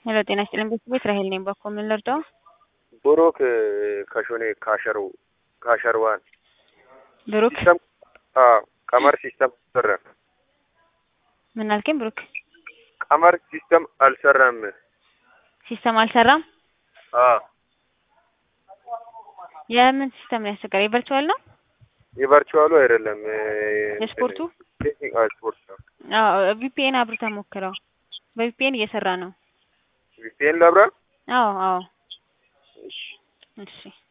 ሄሎ ጤና ይስጥልኝ ቤተሰቦች ራሄል ነኝ። በኮ ምን ልርዳው? ብሩክ ከሾኔ ካሸሩ ካሸርዋን ብሩክ ሲስተም ቀመር ሲስተም አልሰራም። ምን አልከኝ? ብሩክ ቀመር ሲስተም አልሰራም። ሲስተም አልሰራም። አዎ የምን ሲስተም ነው ያስቸገረ? የቨርቹዋል ነው የቨርቹዋሉ አይደለም የስፖርቱ? ስፖርት ነው። አዎ ቪፒኤን አብርተህ ሞክረው። በቪፒኤን እየሰራ ነው። ቪፒኤን ላብራ አዎ አዎ እሺ እሺ